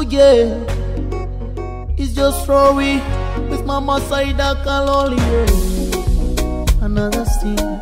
yeah. It's just Rory with Mama Saida Kaloli, yeah. Another scene.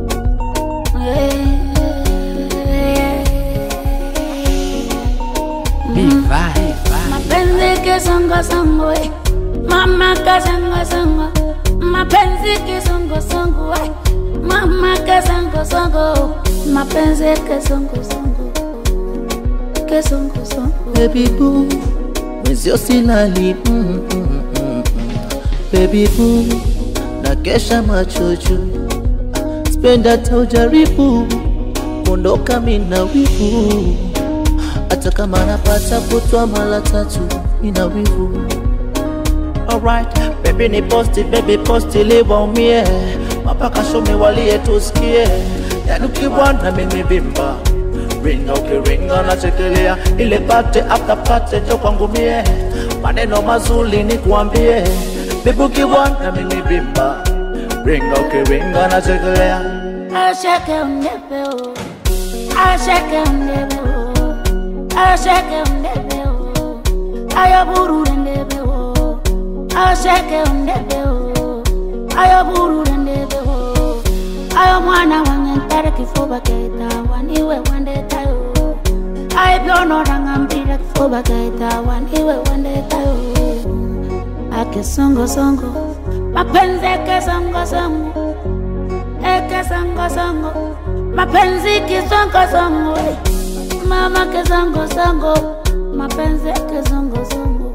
mapenzi kisongosongo eh. mama kasongosongo mapenzi kisongosongo eh. mama kasongosongo mapenzi kisongosongo kisongosongo Baby boo, mwenzio silali mm, mm, mm, mm. Baby boo, na kesha macho juu, spenda hata ujaribu kuondoka mina wivu, hata kama napata kutwa mara tatu ina wivu. Alright, baby ni posti, baby posti liwaumie, mapaka shome walie tusikie, yani ukibwana mimi vimba ringa ukiringa nachekelea ile pate after pate jo kwangu mie maneno mazuri ni kuambie bibi ukibwana mimi vimba ringa ukiringa nachekelea ashake undebeo ashake undebeo ashake undebeo ayaburure ndebeo ashake undebeo ayaburure ndebeo ayo mwana wange ntare kifuba keita waniwe wandetayo aiblonorangambira kifuba keita waniwe wandetayo akesongosongo mapenzi kesongosongo ekesongosongo mapenzi kisongosongo mama kesongosongo mapenzi kesongosongo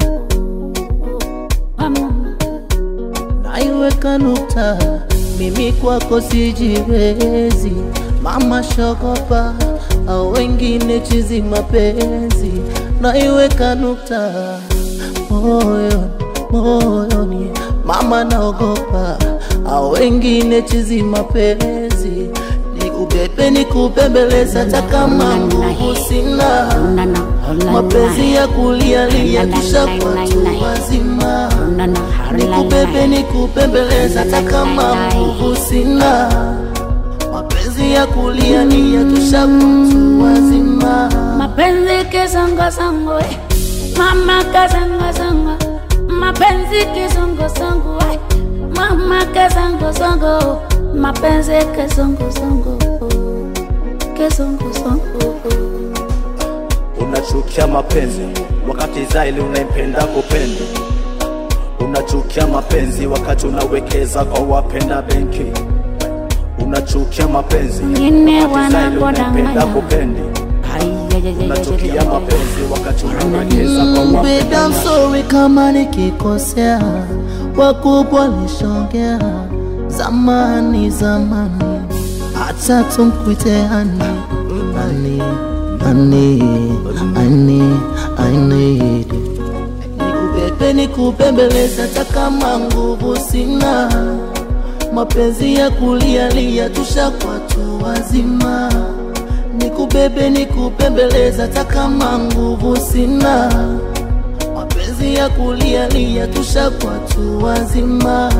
pamoma naiweka nukta mimi kwako sijiwezi mama shogopa au wengine chizi mapenzi naiweka nukta moyoni moyoni mama naogopa au wengine chizi mapenzi nikubebe nikupembeleza hata kama nguvu sina mapenzi ya kulialia kisha kwatu wazima nikubebe nikupembeleza hata kama nguvu sina mapenzi ya kulialia kisha kwatu wazima mapenzi kisongosongo eh. mama kasongosongo mapenzi kisongosongo eh. mama kasongosongo mapenzi kisongosongo kisongosongo unachukia mapenzi wakati zaili unaipenda kupenda unachukia mapenzi wakati unawekeza kwa wapenda benki unachukia mapenzi Wengine wakati zaili unaipenda wanapodanganya. kupendi unachukia mapenzi wakati unawekeza kwa Mm, baby, I'm wapenda sorry kama nikikosea, wakubwa lishongea zamani zamani, hata tumkuite ani ani ani ani ani nikubebe nikupembeleza, hata kama nguvu sina, mapenzi ya kulialia tushakuwa tu wazima nikubebe nikupembeleza hata kama nguvu sina mapenzi ya kulialia tushakuwa tu wazima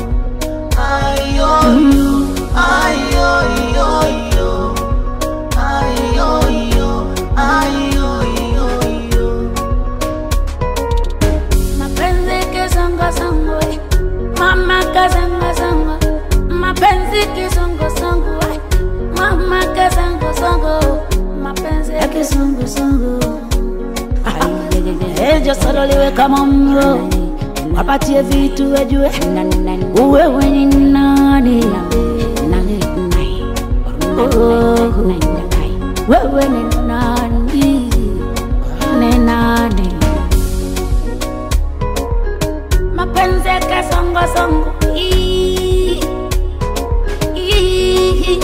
ayoyo ayoyoyo ayoyo ayoyoyo mapenzi kisongosongo eh. mama kasongosongo mapenzi kisongosongo eh. mama kasongosongo mapenzi kisongosongo ejo sololiwe kama mro wapatie vitu wejue uwewe ni nani Oh, wewe ni nani ni nani mapenzi kasongosongo Ii, ii,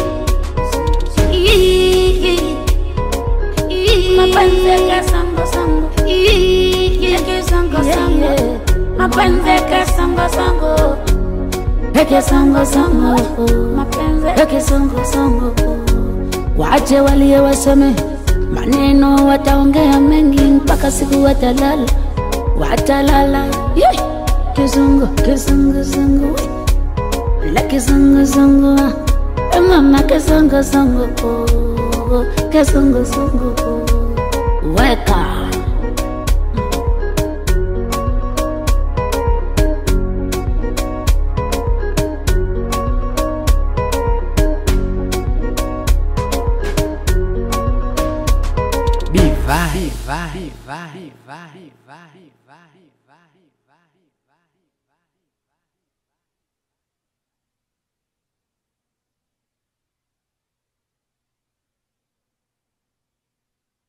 ii, ii. mapenzi kasongosongo Ii, kisongosongo mapenzi kasongosongo ekisongosongo mapenzi ekisongosongo wache walie waseme maneno wataongea mengi mpaka siku watalala watalala yeah. kizungu kizungu zungu la kizungu zungu Eh, mama kizungu zungu kizungu zungu weka vai, vai, vai, vai, vai.